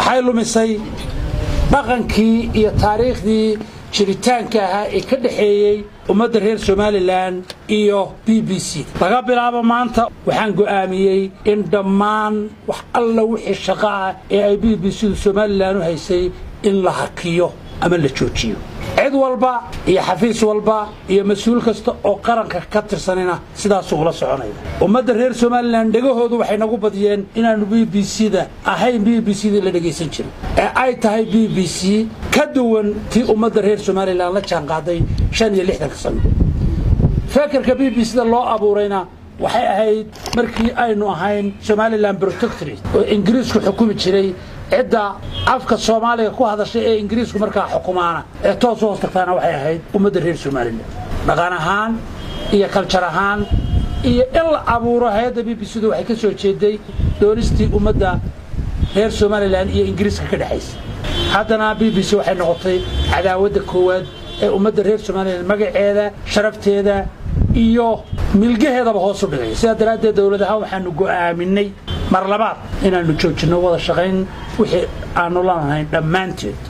waxay lumisay dhaqankii iyo taariikhdii jiritaanka ahaa ee ka dhexeeyey ummadda reer somalilan iyo b b c laga bilaabo maanta waxaan go'aamiyey in dhammaan wax alla wixii shaqo ah ee ay b b c du somalilan u haysay in la hakiyo ama la joojiyo cid walba iyo xafiis walba iyo mas-uul kasta oo qaranka ka tirsanina sidaasuu ula soconaya ummadda reer somalilan dhegahoodu waxay nagu badiyeen inaannu b b c da ahayn b b c da la dhegaysan jirin ee ay tahay b b c ka duwan tii ummadda reer somalilan la jaanqaaday shan iyo lixdanka sano fekerka b b c da loo abuurayna waxay ahayd markii aynu ahayn somalilan protectorate oo ingiriisku xukumi jiray cidda afka soomaaliga ku hadashay ee ingiriisku markaa xukumaana ee toos u hoos tagtaana waxay ahayd ummadda reer somalilan dhaqan ahaan iyo kaljar ahaan iyo in la abuuro hay-adda b b c du waxay ka soo jeeday doonistii ummadda reer somalilan iyo ingiriiska ka dhexaysa haddana b b c waxay noqotay cadaawadda koowaad ee ummadda reer somalilan magaceeda sharafteeda iyo milgaheedaba hoos u dhigay sidaa daraaddeed dowlad ahaan waxaanu go'aaminay mar labaad inaannu joojinno wada shaqayn wixii aannu lanahayn dhammaanteed